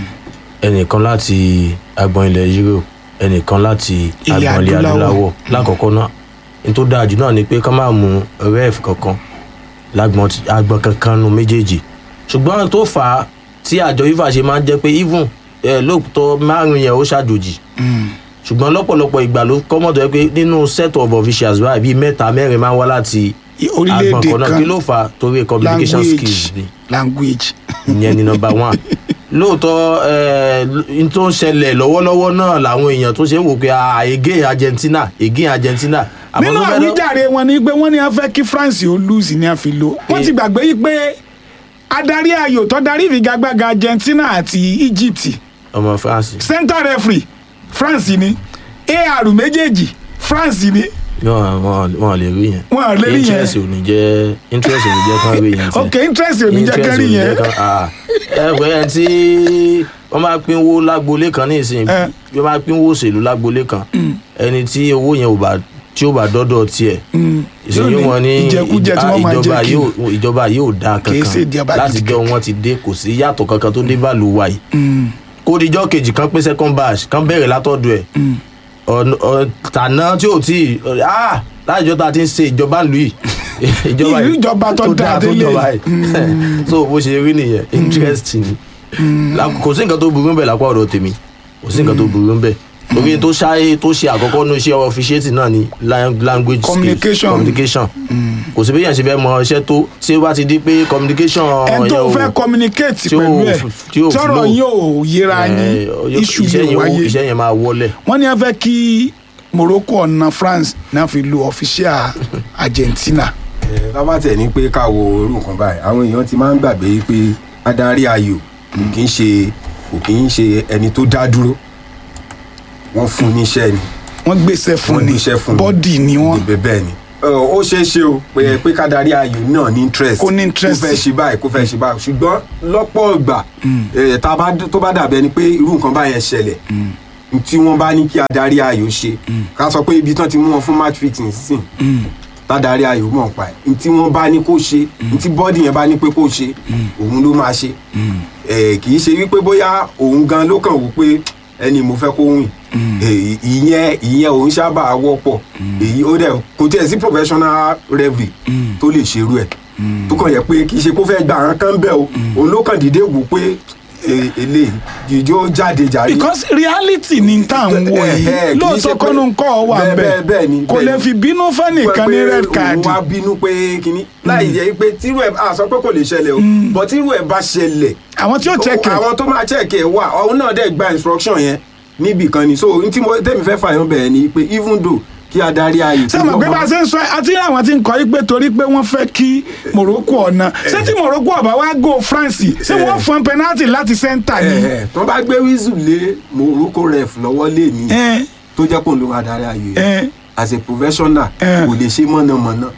ẹnìkan láti agbọn ilẹ̀ Europe ẹnìkan láti Ilẹ̀ agbọn ilẹ̀ adúláwọ̀. adúláwọ̀ lákọ̀ọ́kọ́ náà ní tó dáa jù náà ni pé ká máa mú ref kankan lágbọn ti- agbọn kankan nu méjèèjì ṣùgbọ́n tó fà á tí àjọ FIFA ṣe máa ń jẹ́ pé even ẹ, lóòótọ́ márùn yẹn ó ṣàjòjì ṣùgbọ́n lọ́pọ̀lọpọ̀ ìgbà ló kọ́mọ̀ tó yẹ pé nínú set of officials báyìí bíi mẹ́ta mẹ́rin máa ń wá láti agbọn orílẹ̀-èdè kan náà kan kí ló fà á torí communication skills ni language ìyẹn ni nọmba one lóòótọ́ ẹ, n tó ń ṣẹlẹ̀ lọ́wọ́lọ́wọ́ náà làwọn èèyàn tó ṣe ń wò pé ah, again Argentina again Argentina àmọ́ nínú tó fẹ́ lọ- àwíjàre wọn ni pé wọ́n ní a fẹ́ kí France ó lose ní a fi lò wọ́n ti gbàgbé yí pé adarí ayò tó darí ìfigagbága Argentina àti Egypt ọmọ France center referee France ni AR méjèèjì France ni wọn wọn wọn lè rí yẹn Wọn lè rí yẹn. interest ò ní jẹ́ interest ò ní jẹ́ kán rí yẹn tiẹ̀. ok interest ò ní jẹ́ Interest kẹ́rì ò ní yẹn jẹ́ kán- ah, ẹ pé ẹ tí wọ́n máa pínwó lágbolé kan ní ìsìn Eh. bí wọ́n máa pínwó òṣèlú lágbolé kan ẹni tí owó yẹn ò bá tí ó bá dọ́dọ̀ tiẹ̀ ìṣèyí wọn ní ìjẹkújẹ tí wọ́n máa ìjọba jẹ kí yóò ìjọba yóò dáa Kìí ṣe ìjọba kankan láti gidi jọ wọn ti dé kò sí yàtọ̀ kankan tó dé báàlù wa yìí kó dijọ́ kejì kan pín second batch kan bẹ̀rẹ̀ látọ̀dọ̀ ẹ̀ ọ̀nà- ọ̀- tàná tí ò tí ì ah láìjọ́ tá a ti ń ṣe ìjọba ìlú yìí ìjọba Ìlú ìjọba tó dáa tó délé. jọba yìí so bó ṣe rí nìyẹn interesting La- kò sí nǹkan tó burú bẹ́ẹ̀ lápá ọ̀dọ̀ tèmi kò sí nǹkan tó burú bẹ́ẹ̀ torí tó ṣáyé tó ṣe àkọ́kọ́ ní iṣẹ́ officiating náà ni lang- language skills, Communication. communication kò sí bí yẹn ṣe fẹ́ mọ iṣẹ́ tó tí ó bá ti di pé communication ẹ tó yẹn ò- fẹ́ communicate tí ó- pẹ̀lú ẹ̀ tí ó tọrọ flow. yín ò yẹra eh, yín yóò- iṣu iṣẹ́ yìí yẹn ò ó- wáyé iṣẹ́ yẹn máa wọlẹ̀ wọ́n ní a fẹ́ kí Morocco ọ̀nà France náà fi lu official Argentina bàbá tẹ̀ ní pé ká wo irú nǹkan báyìí àwọn èèyàn ti máa ń gbàgbé pé adarí ayò kò kì í ṣe kò kì í ṣe ẹni tó dá dúró wọ́n fún níṣẹ́ ni wọ́n gbèsè fún wọ́n ni níṣẹ́ fún ni bọ́dì ni wọ́n Bẹ́ẹ̀ bẹ́ẹ̀ ni Ẹ, ó ṣeé ṣe o pé pé kádarí ayò náà ní interest Kó ní interest. kó fẹ́ ṣe báyìí kó fẹ́ ṣe báyìí ṣùgbọ́n lọ́pọ̀ ìgbà ẹ, tá a bá tó bá dàbí ẹni pé irú nǹkan báyẹn ṣẹlẹ̀ tí wọ́n bá ní kí adarí ayò ṣe ká sọ pé ibi tán ti mú wọn fún match fixing sìn tádàrí ayò mọ̀ pa ẹ̀ tí wọ́n bá ní kó ṣe tí bọ́dì yẹn bá ní pé kó ṣe òun ló máa ṣe ẹ̀ kì í ṣe wípé bóyá òun gan ló kàn wò pé ẹni mo fẹ́ kó wìn Eh, ìyẹn ìyẹn òun sábà wọ́pọ̀ èyí ó dẹ̀ kò tiẹ̀ sí professional referee tó lè ṣerú ẹ̀ tó kàn yẹ pé kì í ṣe kó fẹ́ gba àwọn kan bẹ́ẹ̀ o òun ló kàn dìde wò pé eh, eléyìí jíjó jáde jàre because reality ni tá à ń wò Eh, eh, yìí kì í ṣe lóòótọ́ pé- kọ́nù ńkọ́ wà bẹ́ẹ̀, bẹ́ẹ̀ bẹ́ẹ̀, bẹ́ẹ̀ ni, kò bẹ́ẹ̀ lè ni. fi bínú fẹ́nìkan ní red card òun wá bínú pé kínní láì jẹ́ pé tírú ẹ̀ a sọ pé kò lè ṣẹlẹ̀ o but tírú ẹ̀ bá ṣẹlẹ̀ àwọn tí ó check ẹ̀ àwọn tó máa check ẹ̀ wà òun náà dẹ̀ gba instruction yẹn níbì kan ni so n tí mo tẹ́mi fẹ́ fààyàn bẹ̀rẹ̀ ni pé even though kí adarí ayò ṣé mo pé bá a ṣe ń sọ àti àwọn tí ń kọ́ yí pé torí pé wọ́n fẹ́ kí Morocco ọ̀nà ṣé tí Morocco ọ̀bá wá go France ṣé Eh. wọ́n fún penalty láti center ni ẹ̀ tó bá gbé wíṣù lé Morocco ref lọ́wọ́ lé ní Eh, tó jẹ́ kó ló máa darí ayò yẹn eh, as a professional Eh. kò lè ṣe mọ̀nàmọ́ná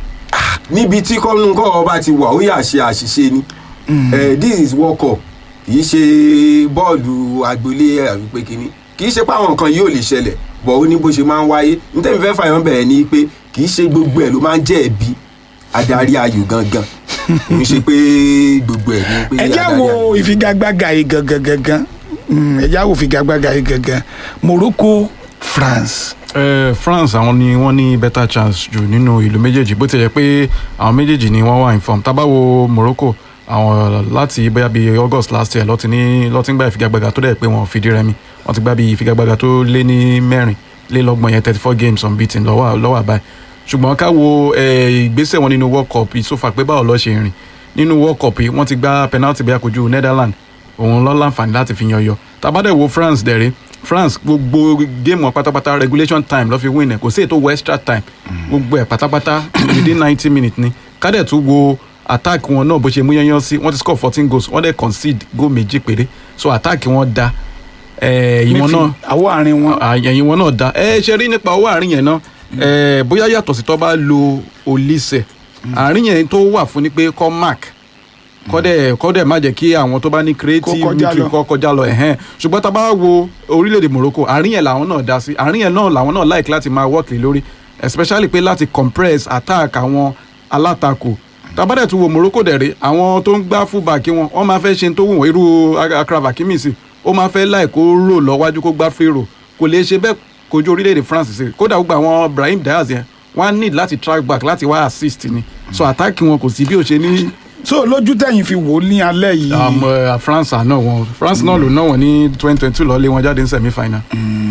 níbi tí kọ́nù kọ́ ọba ti wà ó yà ṣe àṣìṣe ni Eh, this is world cup kì í ṣe bọ́ọ̀lù agbolé àbí pé kínní kì í ṣe pé àwọn nǹkan yìí ò lè ṣẹlẹ̀ bọ̀ ó ní bó ṣe máa ń wáyé nítorí fẹ́ fàyàn bẹ̀rẹ̀ ni pé kì í ṣe gbogbo ẹ̀ ló máa ń jẹ́ ẹ̀bi adarí ayò gangan kì í ṣe pé gbogbo ẹ̀ ni pé ẹ já adarí wo ayò. ìfigagbága yìí gangan gangan Mm, ẹ já wo ìfigagbága yìí gangan Morocco France Eh, France àwọn ni wọ́n ní better chance jù nínú ìlú méjèèjì bó ti yẹ pé àwọn méjèèjì ni wọ́n wà inform tá bá wo Morocco àwọn láti bóyá bíi August last year lọ́ti ní lọ́ti ń gba ìfigagbága tó dẹ̀ pé wọ́n fìdí rẹmi wọ́n ti gbá bíi ìfigagbága tó lé ní mẹ́rin lé lọ́gbọ̀n yẹn thirty four games unbeaten lọ́wọ́ lọ́wọ́ àbáyé ṣùgbọ́n ká wo eh, ìgbésẹ̀ wọn nínú World Cup yìí sófà pé báwo lọ́ ṣe rìn nínú World Cup yìí wọ́n ti gbá penalty bí akojú Netherlands òun lọ́ láǹfààní láti fi yan yọ tàbádẹ̀ wo France dẹ̀rẹ́ france gbogbo game wọn pátápátá regulation time ló fi win ẹ kò sí ètò wọ extra time gbogbo ẹ pátápátá within ninety minutes ni kádẹ̀ tún wo attack wọn náà bó ṣe mú yányán sí wọ́n ti score fourteen goals wọ́n dẹ̀ concede goal méjì péré so attack wọn da ìwọ̀n náà àwọ̀ àárín wọn ẹ̀yìn wọn náà da ẹ ṣe rí nípa owó àárín yẹn náà ẹ bóyá yàtọ̀ sí tó bá lo olise àárín yẹn tó wà fún ni pé kọ́ mark kọ́dẹ̀ kọ́dẹ̀ má jẹ́ kí àwọn tó bá ní creative Kó kọjá midfield lọ. kọ́ kọjá lọ ẹ̀hẹ́n ṣùgbọ́n tá a bá wo orílẹ̀-èdè Morocco àárín yẹn làwọn náà dá sí àárín yẹn náà làwọn náà like láti máa work lé lórí especially pé láti compress attack àwọn alátakò tabadẹ tún wo Morocco dẹ̀rẹ̀ àwọn tó ń gbá fullback wọn wọ́n máa fẹ́ ṣe tó wù wọ́n irú Achraf Hakimi sí ó máa fẹ́ láì kó rò lọ́wájú kó gbá free roll kò lè ṣe bẹ́ẹ̀ kojú orílẹ̀-èdè France sí kódà gbogbo àwọn Brahim Diaz yẹn wọ́n á need láti track back láti wá assist ni so attack wọn kò sí bí ó ṣe ní so lójú tẹ̀yìn fi wò ó ní alẹ́ yìí um, uh, France àná wọn France náà ló ná wọn ní twenty twenty two lọ lé wọn jáde ní semi final.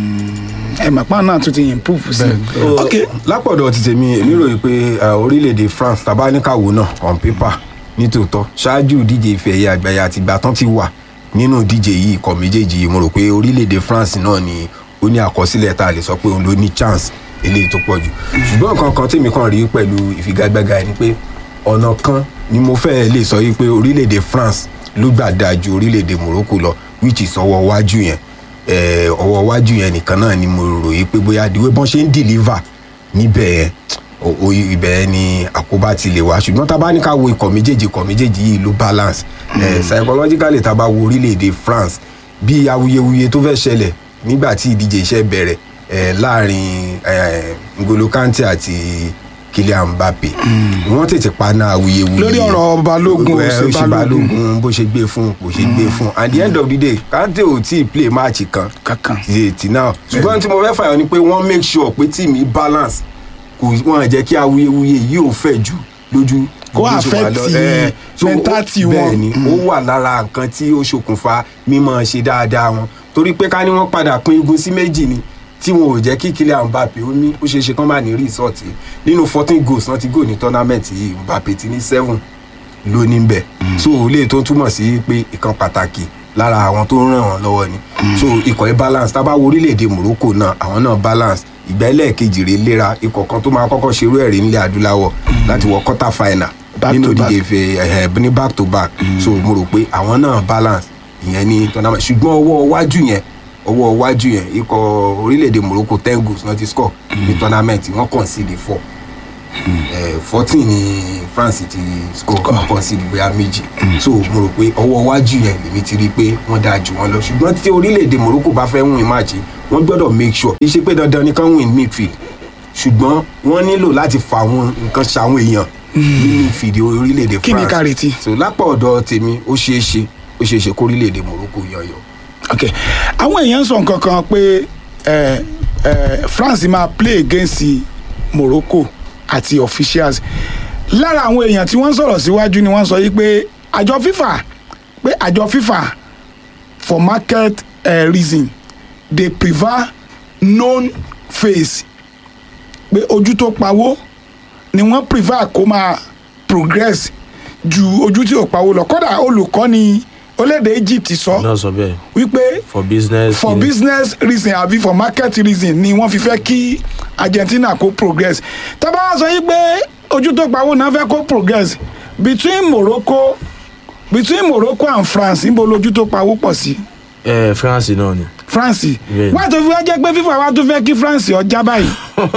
ẹ̀ màpá náà tún ti improve sí i So, ok lápọ̀dọ̀ ti tèmi èmi ròyìn pé uh, orílẹ̀-èdè France tabaníkàwò náà on paper nítòótọ́ ṣáájú ìdíje ife ẹ̀yẹ àgbáyé àti ìgbà tán ti wà nínú ìdíje yìí ikọ̀ méjèèjì yìí mo rò pé orílẹ̀-èdè France náà ni ó ní àkọsílẹ̀ tá a lè sọ pé òun ló ní chance eléyìí tó pọ̀ jù ṣùgbọ́n nǹkan kan tèmi kan rí pẹ̀lú ìfigagbága ni pé ọ̀nà kan ni mo fẹ́ lè sọ yìí pé orílẹ̀-èdè France ló gbà dáa ju orílẹ̀-èdè Morocco lọ which is ọwọ́ wájú yẹn eh, ọwọ́ wájú yẹn nìkan náà ni mo rò yìí pé bóyá ìdíwé bọ́n ṣe ń deliver níbẹ̀ yẹn o- o- ibẹ̀ yẹn ni àkóbá ti lè wá ṣùgbọ́n tá a bá ní ká wo ikọ̀ méjèèjì ikọ̀ méjèèjì yìí ló balance eh, psychologically tá a bá wo orílẹ̀-èdè France bí awuyewuye tó fẹ́ ṣẹlẹ̀ nígbà tí ìdíje iṣẹ́ bẹ̀rẹ̀ eh, láàrin eh, N'Golo Kante àti Kylian Mbappe wọ́n tètè paná awuyewuye Lórí ọ̀rọ̀ Balógun, Eh, ó ṣe ó ṣe Balógun. balógun bó ṣe gbé fún bó ṣe gbé fún at the end of the day Kante ò tí ì play match kan kankan ti ti náà ṣùgbọ́n tí mo fẹ́ fàyọ ni pé wọ́n make sure pé tíìmù yìí balance kò wọ́n jẹ́ kí awuyewuye yìí ò fẹ̀ jù lójú Kó bó ṣe wà affect lọ. Eh, so ó- mentality wọn. bẹ́ẹ̀ ni ó wà lára nǹkan tí ó ṣokùnfà mímọ́ ṣe dáadáa wọn torí pé ká ní wọ́n padà pín igun sí méjì ni tí wọn ò jẹ́ kí Kylian Mbappe ó ní ó ṣeé ṣe kán má ní result nínú fourteen goals náà ti goal ní tournament yìí Mbappe ti ní seven ló ní bẹ̀ so ilé tó túmọ̀ sí pé ìkan pàtàkì lára àwọn tó ń ràn wọ́n lọ́wọ́ ni so ikọ̀ yẹn balance tá a bá wo orílẹ̀-èdè Morocco náà àwọn náà balance ìgbà ẹlẹ́ẹ̀kejì rèé léra ikọ̀ kan tó máa kọ́kọ́ ṣerú ẹ̀rí nílẹ̀ adúláwọ̀ láti wọ quarter final Back nínú to back. ìdíje ife ẹ̀hẹ̀ ní back to back so mo rò pé àwọn náà balance ìyẹn ní tournament ṣùgbọ́n ọwọ́ iwájú yẹn ọwọ́ iwájú yẹn ikọ̀ orílẹ̀-èdè Morocco ten goals náà ti score ní tournament wọ́n concede four fourteen ní France ti score wọ́n concede bóyá méjì so mo rò pé ọwọ́ iwájú yẹn lèmi ti rí i pé wọ́n dáa jù wọ́n lọ ṣùgbọ́n tí orílẹ̀-èdè Morocco bá fẹ́ win match yìí, wọ́n gbọ́dọ̀ make sure kì í ṣe pé dandan ni kán win midfield ṣùgbọ́n wọ́n nílò láti fa àwọn nǹkan ṣàwọn èèyàn ní midfield orílẹ̀-èdè France Kí ni ká retí? so lápá ọ̀dọ̀ tèmi ó ṣeé ṣe ó ṣeé ṣe kórílẹ̀-èdè Morocco yọyọ. ok àwọn èèyàn sọ nǹkan kan pé eh, eh, France máa play against Morocco àti officials lára àwọn èèyàn tí wọ́n sọ̀rọ̀ síwájú ni wọ́n sọ yìí pé àjọ FIFA pé àjọ FIFA for market uh, reason dey prefer known face pé ojú tó pawó ni wọ́n prefer kó máa progress ju ojú tí ò pawó lọ kódà olùkọ́ni orílẹ̀-èdè Egypt sọ náà sọ bẹ́ẹ̀ wípé for business. for in- business reason àbí for market reason ni wọ́n fi fẹ́ kí Argentina kó progress tábà wá sọ yìí pé ojú tó pawó náà fẹ́ kó progress between Morocco between Morocco and France níbo lójú tó pawó pọ̀ sí ẹ France náà ni. France Bẹ́ẹ̀ni. wọ́n tó fi wá jẹ́ pé FIFA wá tó fẹ́ kí France ọjà báyìí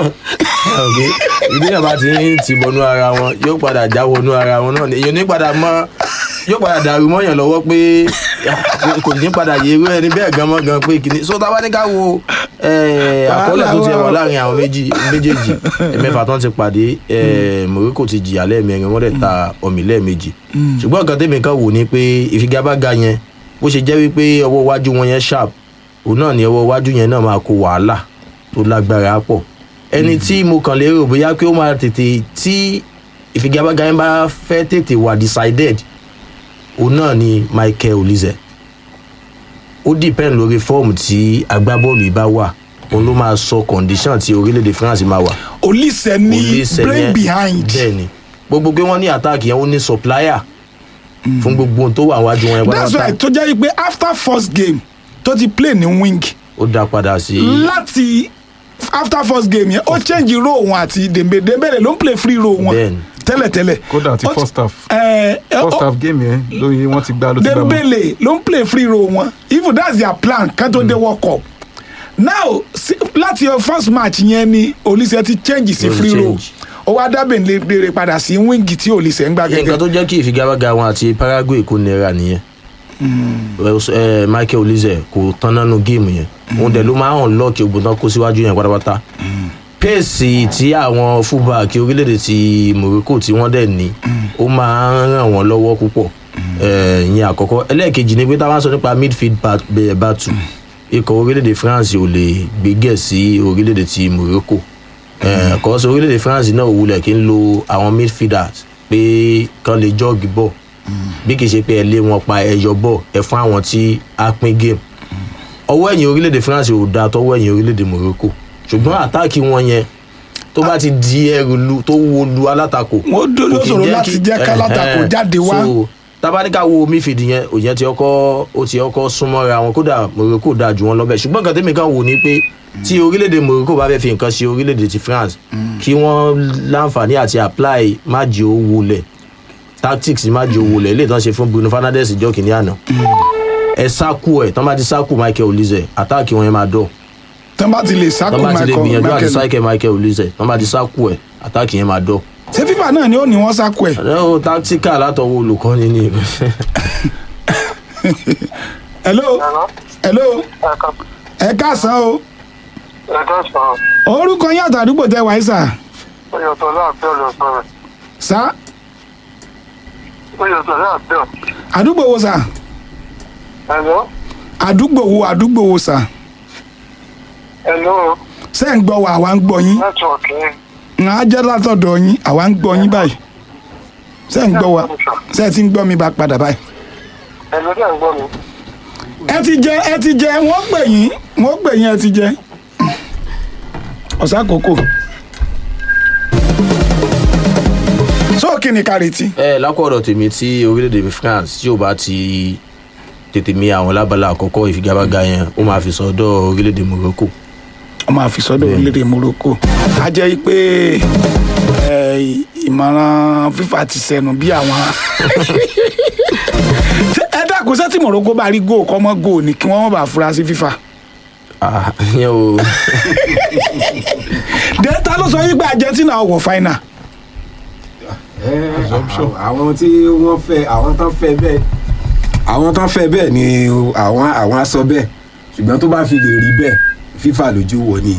ok ìdíyàn bá ti ń ti bọnú ara wọn yóò padà já wọnú ara wọn náà ni èyàn ní padà mọ yóò padà dàrú mọ́yàn lọ́wọ́ pé kò ní padà yé irú ẹni bẹ́ẹ̀ gan mọ́ gan pé kìíní so tá a bá ní ká wo eh, àkọọ́lẹ̀ tó ti wà láàrin àwọn méjì méjèèjì ẹ̀mẹ́fà tán ti pàdé eh, Morocco ti jìyà lẹ́ẹ̀mẹrin wọ́n dẹ̀ ta ọ̀mì lẹ́ẹ̀mejì ṣùgbọ́n nǹkan tèmi kan wò ni pé ìfigagbága yẹn bó ṣe jẹ́ wípé ọwọ́ iwájú wọn yẹn sharp òun náà ni ọwọ́ iwájú yẹn náà máa kó wàhálà tó lágbára pọ̀ ẹni tí mo kàn lérò bóyá pé ó máa tètè tí ìfigagbága yẹn bá fẹ́ tètè wà decided òun náà ni Michael Olise ó depend lórí fọ́ọ̀mù tí agbábọ́ọ̀lù yìí bá wà òun ló máa sọ condition tí orílẹ̀-èdè France máa wà Olise ní Olise brain yẹn- behind bẹ́ẹ̀ ni gbogbo pé wọ́n ní attack yẹn ó ní supplier fún gbogbo ohun tó wà wájú wọn yẹn that's why tó jẹ́ pé after first game tó ti play ní wing ó dá padà sí láti after first game yẹn ó change role wọn àti Dembele Dembele ló ń play free role wọn Bẹ́ẹ̀ni. tẹ́lẹ̀tẹ́lẹ̀ kódà ti Ó ti- first half ẹ ẹ first ó- half game yẹn lórí wọn ti gbá ló ti gbá mọ́. Dembele ló ń play free role wọn even that's their plan kan tó dé world cup now si- láti your first match yẹn ni Olise ti change sí Ó ti free role change. ó wá dábẹ̀ lè padà sí wíńgì tí Olise ń gbá nǹkan gẹ́gẹ́ tó jẹ́ kí ìfigagbága wọn àti Paraguay kó nira nìyẹn ẹ Michael Olise kò tán nánú géèmù yẹn òun dẹ̀ ló máa ń hàn lọ́ọ̀kì ogun tán kó síwájú yẹn pátápátá péèsì tí àwọn fúbàkì orílẹ̀-èdè ti Morocco tí wọ́n dẹ̀ ní ó máa ń ràn wọ́n lọ́wọ́ púpọ̀ Eh, ìyẹn àkọ́kọ́ ẹlẹ́ẹ̀kejì ni pé táwọn sọ nípa midfield bat- bẹ̀- battle ikọ̀ orílẹ̀-èdè France ò lè gbégẹ̀ sí orílẹ̀-èdè ti Morocco kọ́sọ̀ orílẹ̀-èdè France náà ò wulẹ̀ kí ń lo àwọn midfielders pé kán lè jọ́ọ̀gì bọ̀ bí kì í ṣe pé ẹ lé wọn pa ẹyọ bọ̀ ẹ fún àwọn tí a pín game ọwọ́ ẹ̀yìn orílẹ̀-èdè France ò dáa tọwọ́ ẹ̀yìn orílẹ̀-èdè Morocco ṣùgbọ́n àtáàkì wọn yẹn tó bá ti di ẹrù lu tó wo lu alátakò Wọ́n dó- kò yóò kì í ṣòro jẹ́ láti kí- jẹ́ kálátakò ẹ̀hẹ́n. jáde wá. So, tabaníkà wo midfield yẹn òyìn ti ọkọ ó ti ọkọ súnmọ́ra wọn kódà Morocco dáa jù wọn lọ́bẹ̀ ṣùgbọ́n nǹkan tẹ́mi kan wò ni pé tí orílẹ̀-èdè Morocco bá fẹ́ fi nǹkan ṣe orílẹ̀-èdè ti France kí wọ́n láǹfààní àti apply májì owó lẹ̀ tactics májì owó lẹ̀ ilé ìtàn ṣe fún Bruno Fernandes ìjọ kìíní àná ẹ sáku ẹ tán bá ti sáku Michael Olise àtàkì wọn yẹn máa dọ̀ tán bá ti lè sáko tán bá ti lè gbìyànjú àti Michael sáìkẹ́ Michael Olise tán bá ti sáku ẹ àtàkì yẹn máa dọ̀ ṣé FIFA náà ni ó ní wọ́n sáko ẹ̀ ẹ ó tactical látọwọ́ olùkọ́ni ni hello hello ẹ káàsán o ẹ̀ka sọ̀rọ̀ orúkọ yín àtàdúgbò tẹ wáyé sà oyètò láàbẹ̀ ọ̀lọ́ sọ̀rọ̀ sá oyètò láàbẹ̀ ọ̀ àdúgbò wo sà ẹ̀lọ́ àdúgbò wo àdúgbò wo sà ẹ̀lọ́ ṣé ń gbọ́ wa àwa ń gbọ́ yín nẹ́tíwọ̀kì yẹn ń á jẹ́ látọ̀dọ̀ yín àwa ń gbọ́ yín báyìí ṣé ń gbọ́ wa ṣé ẹ ti ń gbọ́ mi bá padà báyìí. ẹ̀lọ́ dẹ̀ ń gbọ́ mi ẹ ti jẹ ẹ ti jẹ wọ́n pè yín wọ́n pè yín ẹ ti jẹ ọ̀sán àkókò sóòkì ní kárìtì ẹ lákọ̀ọ́dọ̀ tèmi tí orílẹ̀-èdè France tí ò bá ti tètè mi àwọn lábala àkọ́kọ́ ìfigagbága yẹn ó máa fi sọ́dọ̀ orílẹ̀-èdè Morocco ọmọ àfisọ́dọ̀ orílẹ̀-èdè Morocco a jẹ́ pé ẹ, ìmọ̀ràn FIFA ti sẹnu bí àwọn ẹ dákun sẹ́tì Morocco bá rí góò kọ́ mọ́ góò ni kí wọ́n má bàa fura sí FIFA Ah, ìyẹn o dẹ́ta ló sọ yí pé Argentina wọ̀ final Assumption. àwọn tí wọ́n fẹ́ àwọn tán fẹ́ bẹ́ẹ̀ àwọn tán fẹ́ bẹ́ẹ̀ ni àwọn àwọn á sọ bẹ́ẹ̀ ṣùgbọ́n tó bá fi lè rí bẹ́ẹ̀ fífà lójú wọ ni